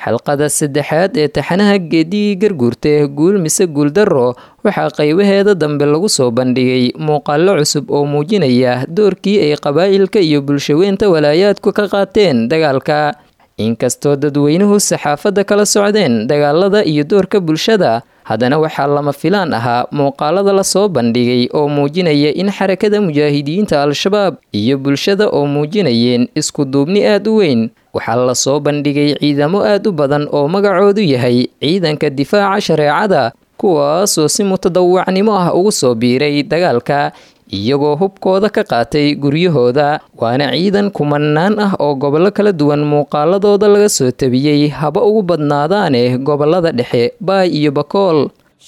xalqada saddexaad ee taxanaha geedigii garguurta guul mise guuldarro waxaa qaybaheeda dambe lagu soo bandhigay muuqaallo cusub oo muujinaya doorkii ay qabaa'ilka iyo bulshaweynta walaayaadku ka qaateen dagaalka inkastoo dadweynuhu saxaafadda kala socdeen dagaalada iyo doorka bulshada haddana waxaa lama filaan ahaa muuqaalada lasoo bandhigay oo muujinaya in xarakada mujaahidiinta al-shabaab iyo bulshada oo muujinayeen isku duubni aad u weyn waxaa lasoo bandhigay ciidamo aad u badan oo magacoodu yahay ciidanka difaaca shareecada kuwaasoo si mutadawacnimo ah ugu soo biiray dagaalka iyagoo hubkooda ka qaatay guryahooda waana ciidan kumanaan ah oo gobollo kala duwan muuqaaladooda laga soo tabiyey haba ugu badnaadaane gobollada dhexe baay iyo bakool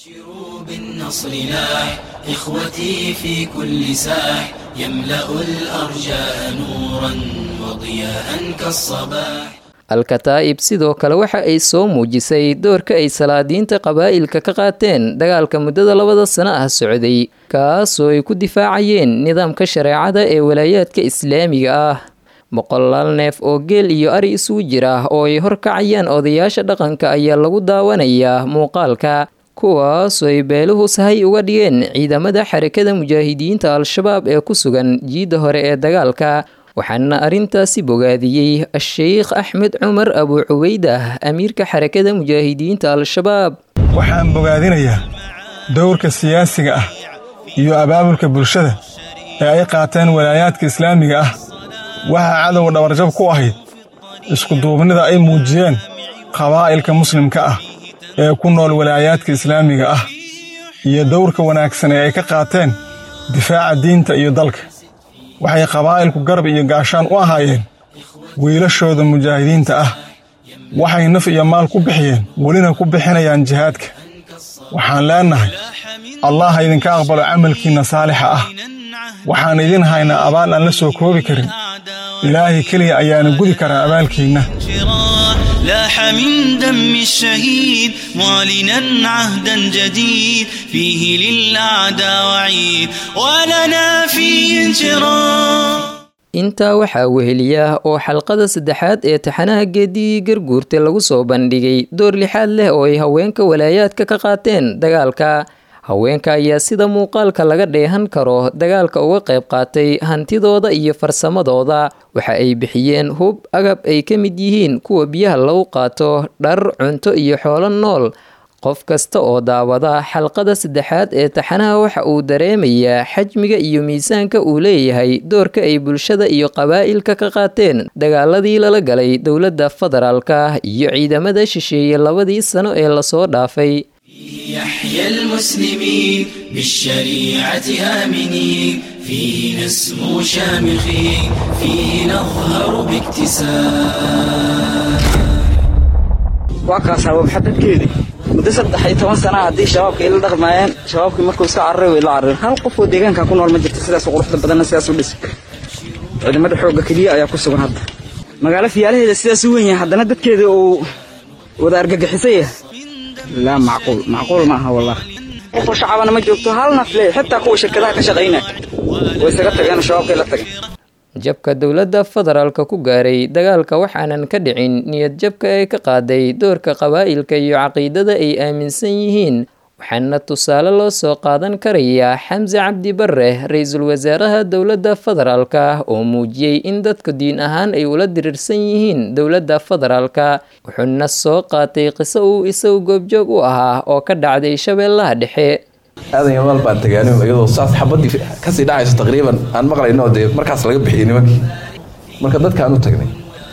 بالنصر لاح إخوتي في كل ساح يملأ الأرجاء نورا وضياء كالصباح al-kataa'ib sidoo kale waxa ay soo muujisay doorka ay salaadiinta qabaa'ilka ka qaateen dagaalka muddada labada sano ah socday kaasoo ay ku difaacayeen nidaamka shareecada ee walaayaadka islaamiga ah boqolaal neef oo geel iyo ari isugu jira oo ay horkacayaan odayaasha dhaqanka ayaa lagu daawanayaa muuqaalka kuwaasoo ay beeluhu sahay uga dhigeen ciidamada xarakada mujaahidiinta al-shabaab ee ku sugan jiidda hore ee dagaalka waxaana arrintaasi bogaadiyey a-sheykh axmed cumar abu cubaydah amiirka xarakada mujaahidiinta al-shabaab waxaan bogaadinayaa dowrka siyaasiga ah iyo abaabulka bulshada ee ay qaateen walaayaadka islaamiga ah waxaa cadowga dhabarjab ku ahayd iskuduubnida ay muujiyeen qabaa'ilka muslimka ah ee ku nool walaayaadka islaamiga ah iyo dowrka wanaagsan ee ay ka qaateen difaaca diinta iyo dalka waxay qabaa'ilku garab iyo gaashaan u ahaayeen wiilashooda mujaahidiinta ah waxay naf iyo maal ku bixiyeen welina ku bixinayaan jihaadka waxaan leennahay allah ha idinka aqbalo camalkiinna saalixa ah waxaan idin haynaa abaal aan la soo koobi karin ilaahay keliya ayaana gudi karaa abaalkiinna لاح من دم الشهيد معلنا عهدا جديد فيه للأعداء وعيد ولنا فيه انشراح intaa waxaa weheliya oo xalqada saddexaad ee taxanaha geedigii garguurta lagu soo bandhigay door lixaad leh oo ay haweenka walaayaadka ka qaateen dagaalka haweenka ayaa sida muuqaalka laga dheehan karo dagaalka uga qayb qaatay hantidooda iyo farsamadooda waxa ay bixiyeen hub agab ay ka mid yihiin kuwa biyaha lagu qaato dhar cunto iyo xoolo nool qof kasta oo daawada xalqada saddexaad ee taxanaha waxa uu dareemayaa xajmiga iyo miisaanka uu leeyahay doorka ay bulshada iyo qabaa'ilka ka qaateen dagaaladii lala galay dowladda federaalka iyo ciidamada shisheeye labadii sano ee lasoo dhaafay يحيى المسلمين بالشريعة آمنين فيه نسمو شامخين فيه نظهر باكتساب waa kaas habaab xadadkeedii muddo saddex iyo toban sana haddii shabaabka ila dhaqmaayeen shabaabkii markuu iska cararay way la cararin hal qof oo deegaanka ku nool ma jirta sidaas quruxda badanna sidaas u dhis ciidamada xoogga keliya ayaa ku sugan hadda magaalo fiyaalaheeda sidaas u weyn yahay haddana dadkeeda uu wada argagixisay yahay laa macquul macquul ma aha wallah qofoo shacabana ma joogto hal nafle xitaa kuwa shirkadaha ka shaqaynaya way isaga tageen shabaabkay la tageen jabka dowladda federaalka ku gaaray dagaalka waxaanan ka dhicin niyad jabka ee ka qaaday doorka qabaa'ilka iyo caqiidada ay aaminsan yihiin waxaana tusaale loo soo qaadan karayaa xamse cabdi bare ra-iisul wasaaraha dowladda federaalka oo muujiyey in dadku diin ahaan ay ula diriirsan yihiin dowladda federaalka wuxuuna soo qaatay qiso uu isagu goobjoog u ahaa oo ka dhacday shabeellaha dhexe aadan yamaal baan tagaanin iyadoo saas xabadii kasii dhacayso taqriiban aan maqlayno dee markaas laga bixiyey nimankii marka dadkaan u tagnay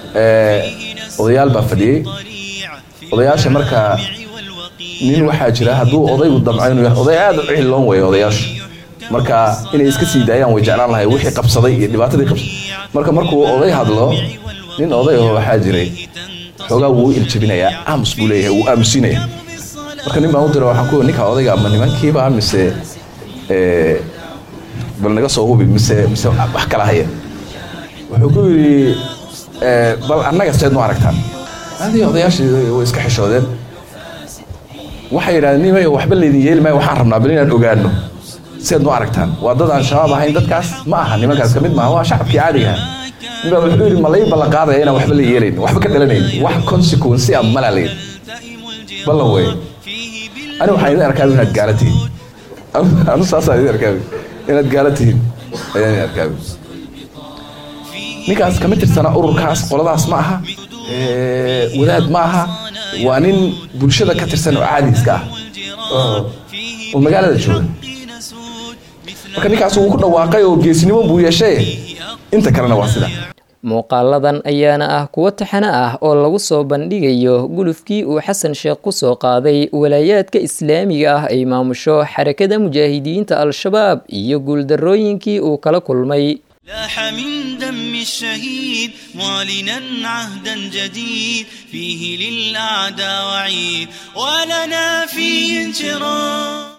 odayaal baa fadhiyey odayaasha markaa nin waxaa jira hadduu odaygu damco inuu yahay oday aad u cihiloon weeye odayaasha marka inay iska sii daayaan way jeclaan lahay wixii qabsaday iyo dhibaatadii qabsaday marka markuu oday hadlo nin oday oo waxaa jiray xoogaa wuu iljabinayaa aamus buu leeyahay wuu aamusinaya marka nin baan u dira waxaan ku ninka odayga ama nimankiiba mise bal naga soo hubi mise mise wax kala haya wuxuu ku yidhi bal annaga seed nu aragtaan adii odayaashii way iska xishoodeen waxay yidhahdeen nimay waxba laydin yeeli maayo waxaan rabnaa bal inaan ogaano siaad noo aragtaan waa dad aan shabaab ahayn dadkaas ma aha nimankaas ka mid maaha waa shacabkii caadiga aha ninbaa wuxuu yidhi ma lay ballan qaadaya inaan waxba la yeelayn waxba ka dhalanayn wax consequence ah mala layn ballan weeye ani waxaan idin arkaa inaad gaala tihiin anu saasaan idin arkaa inaad gaala tihiin ayaan idin arkaa ninkaas kama tirsana ururkaas qoladaas ma aha wadaad ma aha waa nin bulshada ka tirsan oo caadi iska ah oo magaalada jooga marka ninkaas wuu ku dhawaaqay oo geesinimo buu yeeshay inta kalena waa sida muuqaaladan ayaana ah kuwo taxane ah oo lagu soo bandhigayo gulufkii uu xasan sheekh ku soo qaaday walaayaadka islaamiga ah ay maamusho xarakada mujaahidiinta al-shabaab iyo guuldarrooyinkii uu kala kulmay لاح من دم الشهيد معلنا عهدا جديد فيه للأعداء وعيد ولنا فيه انشراح